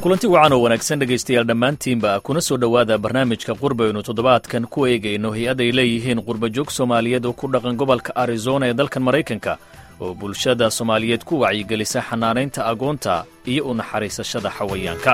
kulanti wacan oo wanaagsan dhegaystayaal dhammaantiinba kuna soo dhowaada barnaamijka qurbaynu toddobaadkan ku eegayno hay-ad ay leeyihiin qurbajoog soomaaliyeed oo ku dhaqan gobolka arizona ee dalkan maraykanka oo bulshada soomaaliyeed ku wacyigelisa xanaanaynta agoonta iyo u naxariisashada xawayaanka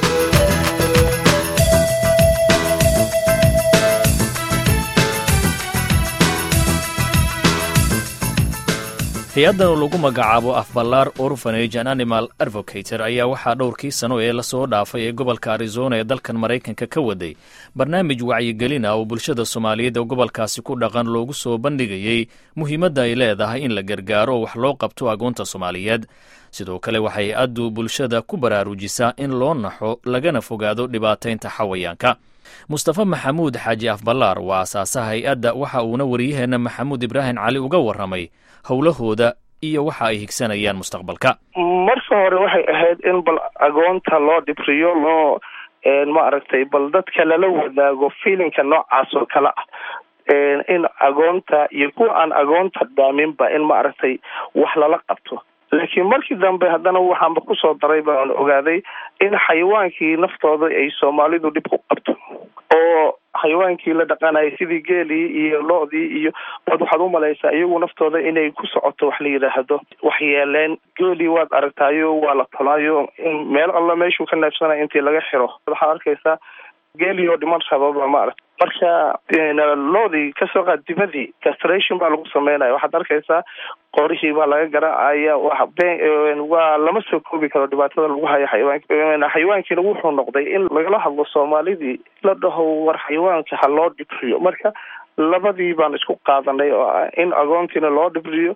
hay-addan oo lagu magacaabo afballaar orfanage an animal advocator ayaa waxaa dhowrkii sano ee lasoo dhaafay ee gobolka arizona ee dalkan maraykanka ka waday barnaamij wacyigelin ah oo bulshada soomaaliyeed ee gobolkaasi ku dhaqan loogu soo bandhigayey muhiimadda ay leedahay in la gargaaro oo wax loo qabto agoonta soomaaliyeed sidoo kale waxay hay-addu bulshada ku baraarujisaa in loo naxo lagana fogaado dhibaataynta xawayaanka mustafa maxamuud xaaji afballaar waa asaasaha hay-adda waxa uuna wariyaheenna maxamuud ibraahim cali uga warramay howlahooda iyo waxa ay higsanayaan mustaqbalka marka hore waxay ahayd in bal agoonta loo dhibriyo loo maaragtay bal dadka lala wadaago fiilinka noocaas oo kale ah in agoonta iyo kuwa aan agoonta dhaaminba in maaragtay wax lala qabto laakiin markii dambe haddana waxaanba kusoo daray baan ogaaday in xayawaankii naftooda ay soomaalidu dhib ku qabto oo xayawaankii la dhaqanayay sidii geelii iyo lo-dii iyo waad waxaad umalaysaa iyagu naftooda inay ku socoto wax la yidhaahdo waxyeeleen geelii waad aragtaayo waa la tolaayo meel alla meeshuu ka neefsanaya intii laga xiro waxaad arkaysaa geelii oo dhiman rababa maarata marka loodii kasoo qaad dibadii castration baa lagu sameynaya waxaad arkaysaa qorihii baa laga garaacaya waa lama soo koobi karo dhibaatada lagu hayo xayawaanka xayawaankiina wuxuu noqday in lagala hadlo soomaalidii la dhaho war xayawaanka ha loo dhibriyo marka labadii baan isku qaadanay oo ah in agoontiina loo dhibriyo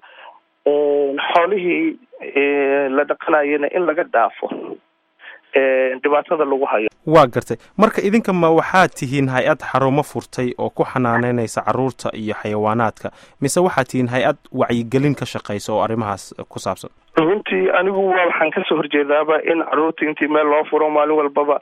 xoolihii la dhaqanayana in laga dhaafo dhibaatada lagu hayo waa gartay marka idinka ma waxaad tihiin hay-ad xarumo furtay oo ku xanaaneynaysa caruurta iyo xayawaanaadka mise waxaad tihiin hay-ad wacyigelin ka shaqaysa oo arrimahaas ku saabsan runtii anigu waa waxaan kasoo horjeedaaba in caruurta intii meel loo furo maalin walbaba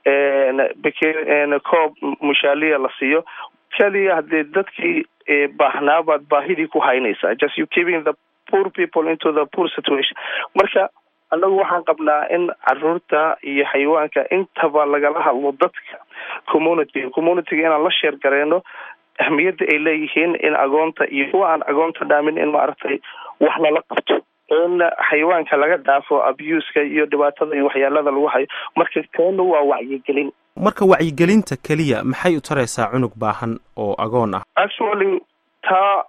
koob mushaaliya la siiyo keliya haddii dadkii baahnaabaad baahidii ku haynaysaa just you keeping the poor people into the poor situation marka annagu waxaan qabnaa in caruurta iyo xayawaanka intaba lagala hadlo dadka community communityga inaan la sheer gareyno ahmiyadda ay leeyihiin in agoonta iyo kuwa aan agoonta dhaamin in maaragtay wax lala qabto in xayawaanka laga dhaafo abuska iyo dhibaatada iyo waxyaalada lagu hayo marka keena waa wacyigelin marka wacyigelinta keliya maxay u taraysaa cunug baahan oo agoon ah actually taa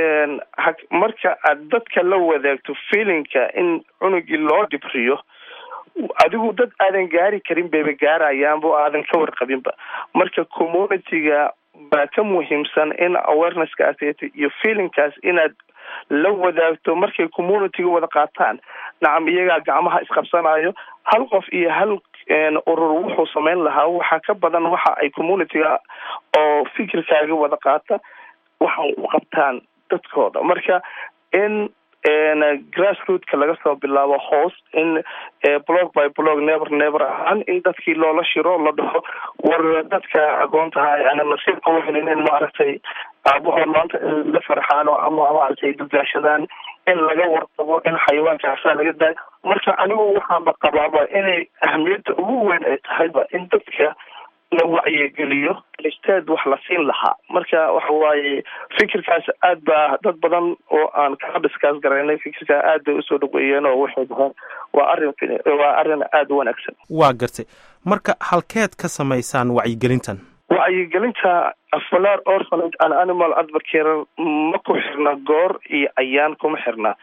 marka aad dadka la wadaagto feelinka in cunugii loo dhibriyo adigu dad aadan gaari karin bayba gaarayaanba oo aadan ka warqabinba marka communityga baa ka muhiimsan in awareness-kaas iyo feelingkaas inaad la wadaagto markay communityga wada qaataan nacam iyagaa gacmaha isqabsanayo hal qof iyo hal urur wuxuu samayn lahaa waxaa ka badan waxa ay communityga oo fikirkaaga wada qaata waxay u qabtaan dadkooda marka in grassrootka laga soo bilaabo hoos in blog by blog never never ahaan in dadkii loola shiro la dhaho war dadka agoontaha ana nasiibka uhelin in maaragtay aabahood maanta la farxaano ama maaragtay dugaashadaan in laga warqabo in xayawaankaasa laga daayo marka anigu waxaanba qabaaba inay ahamiyadda ugu weyn ay tahayba in dadka la wacyigeliyo listeed wax la siin lahaa marka waxa waaye fikirkaas aad baa dad badan oo aan kala dhiskaas garaynay fikirkaa aad bay usoo dhaweeyeen oo waxay dhaheen waa arrin waa arrin aada u wanaagsan waa gartay marka halkeed ka samaysaan wacyigelintan wacyigelinta afalaar orphanage and animal advocator ma ku xirna goor iyo ayaan kuma xirna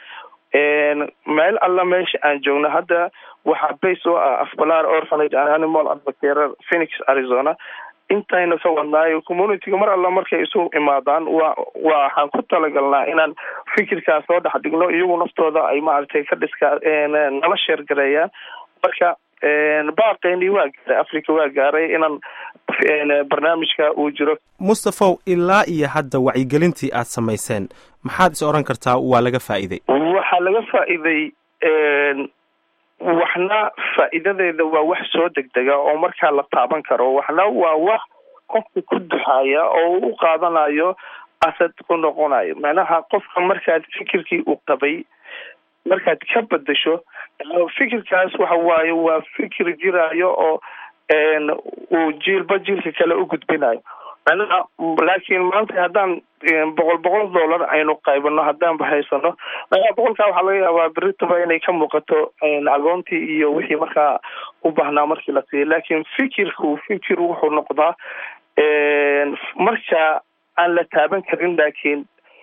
meel alla meesha aan joogno hadda waxaa base oo ah afbalaar orphanage and animal advocator phoenix arizona intayna ka wadnaayo communityga mar alla markay isu imaadaan wa waxaan ku talagalnaa inaan fikirkaas soo dhex dhigno iyagu naftooda ay maaragtay ka dhiska nala sheergareeyaan marka baaqeynii waa gaaray africa waa gaaray inaan barnaamijka uu jiro mustafow ilaa iyo hadda wacyigelintii aad samayseen maxaad is odhan kartaa waa laga faa'iiday waxaa laga faa'iiday waxna faa'iidadeeda waa wax soo degdega oo markaa la taaban karo waxna waa wax qofka ku duxaya oo u qaadanayo asad ku noqonayo macnaha qofka markaad fikirkii uu qabay markaad ka bedesho fikirkaas waxa waaye waa fikir jiraayo oo uu jiilba jiilka kale u gudbinayo macnaha laakiin maanta haddaan boqol boqol dollar aynu qaybano haddaanba haysano macnaha boqolkaa waxaa laga yaabaa beritaba inay ka muuqato agoontii iyo wixii markaa u baahnaa markii la siiyay laakiin fikirku fikir wuxuu noqdaa marka aan la taaban karin laakiin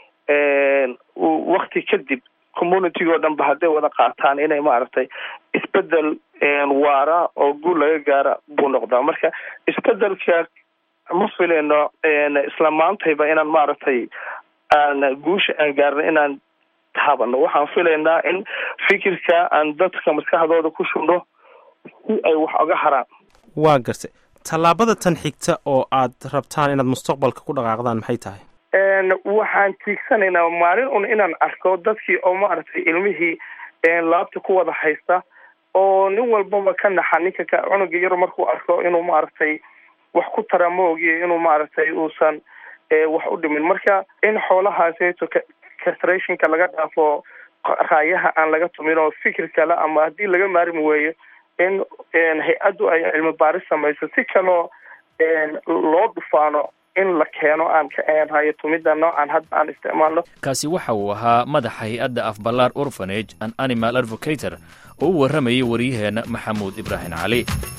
wakti kadib community oo dhan ba hadday wada qaataan inay maaragtay isbedel waara oo guul laga gaara buu noqdaa marka isbedelka ma fileyno isla maantayba inaan maaragtay aan guusha aan gaarno inaan taabano waxaan filaynaa in fikirka aan dadka maskaxdooda ku shubno si ay wax oga haraan waa gartay tallaabada tan xigta oo aad rabtaan inaad mustaqbalka ku dhaqaaqdaan maxay tahay waxaan tiigsanaynaa maalin un inaan arko dadkii oo maaragtay ilmihii laabta ku wada haysta oo nin walbaba ka naxa ninka ka cunuga yar markuu arko inuu maaragtay wax ku tara ma ogiyo inuu maaragtay uusan wax u dhimin marka in xoolahaaseeto castrationka laga dhaafo raayaha aan laga tumin oo fikir kale ama haddii laga maarmi weeyo in hay-addu ay cilmi baaris samayso si kaloo loo dhufaano in la keeno aan ka raaya tumida noocan hadda aan isticmaalno kaasi waxa uu ahaa madaxa hay-adda afballaar orfanage an animal advocator oo u warramayay waryaheena maxamuud ibraahim cali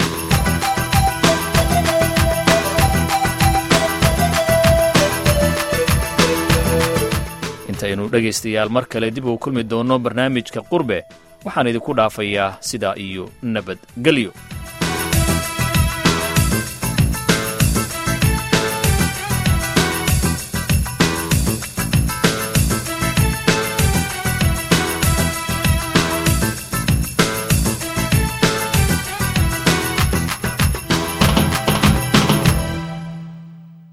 intaynu dhegaystayaal mar kale dib uu kulmi doonno barnaamijka qurbe waxaan idinku dhaafayaa sidaa iyo nabadgelyo